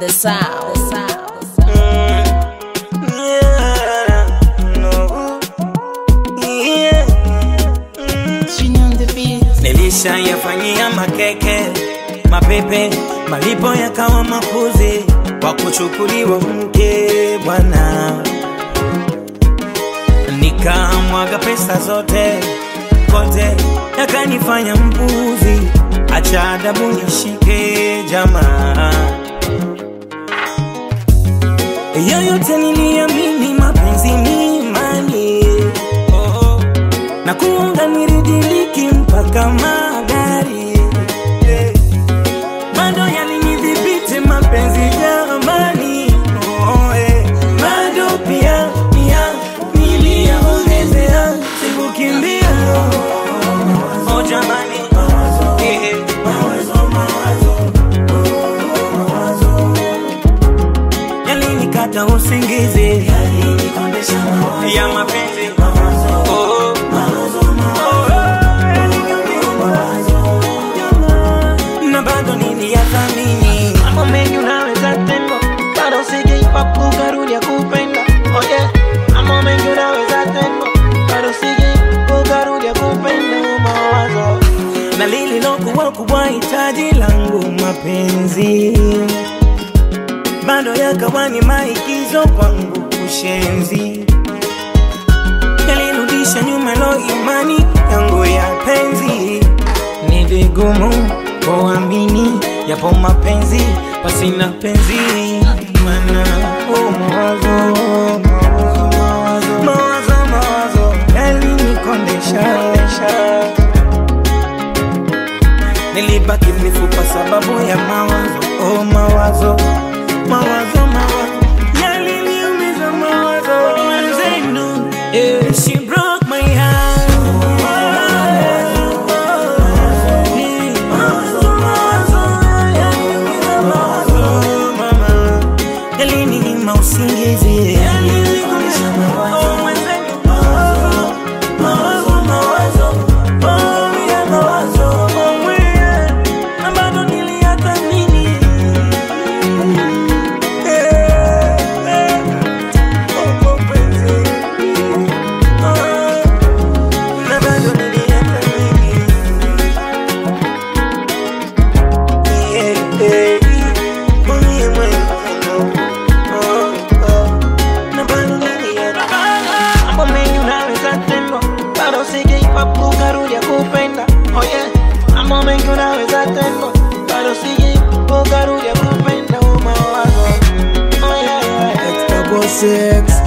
the sound. The sound. Nilishayafanyia makeke mapepe, malipo yakawa makuzi kwa kuchukuliwa mke bwana, nikamwaga pesa zote kote, yakanifanya mpuzi. Acha adabu nishike jamaa, yoyote niliamini mapenzi ni imani oh, na kuunga niridiliki mpaka magari eh, bado yalinidhibiti mapenzi jamani oh, eh, bado pia pia niliyaongezea sikukimbia oh, jamani eh, yalinikata usingizi ya mapenzi oh, oh. na bado niliyathamini Mambo mengi unaweza tendo, bado sijaipa kukarudia kupenda. Oh yeah, mambo mengi unaweza tendo, bado sijaipa kukarudia kupenda. Mawazo na lililokuwa kubwa hitaji langu mapenzi bado yakawa ni maigizo kwangu kushenzi yalirudisha nyuma lo imani yangu ya penzi ni vigumu kuamini yapo mapenzi pasina penzi mana oh, mawazo mawazo mawazo mawazo mawazo yalinikondesha nilibaki mifupa sababu ya mawazo oh, mawazo mawazo mawazo yaliniumiza mawazo wenzenu yeah. she broke my heart Mawazo, mawazo, yaliniumiza mawazo, mama. Yalininyima usingizi Oh, mwenzenu, mawazo, mawazo, mawazo. Oh, yeah, mawazo, oh, yeah. Na bado niliyathamini. Eh, eh. Oh, mapenzi. Oh, na bado niliyathamini. Yeah, eh. Mwenye mwenzenu. Oh, oh. Na bado niliyathamini. mambo mengi unaweza tendo, bado sijaipa kukarudia kupenda. Oh yeah, mambo mengi unaweza tendo, bado sijaipa kukarudia kupenda. Mawazo oh yeah, yeah. Double six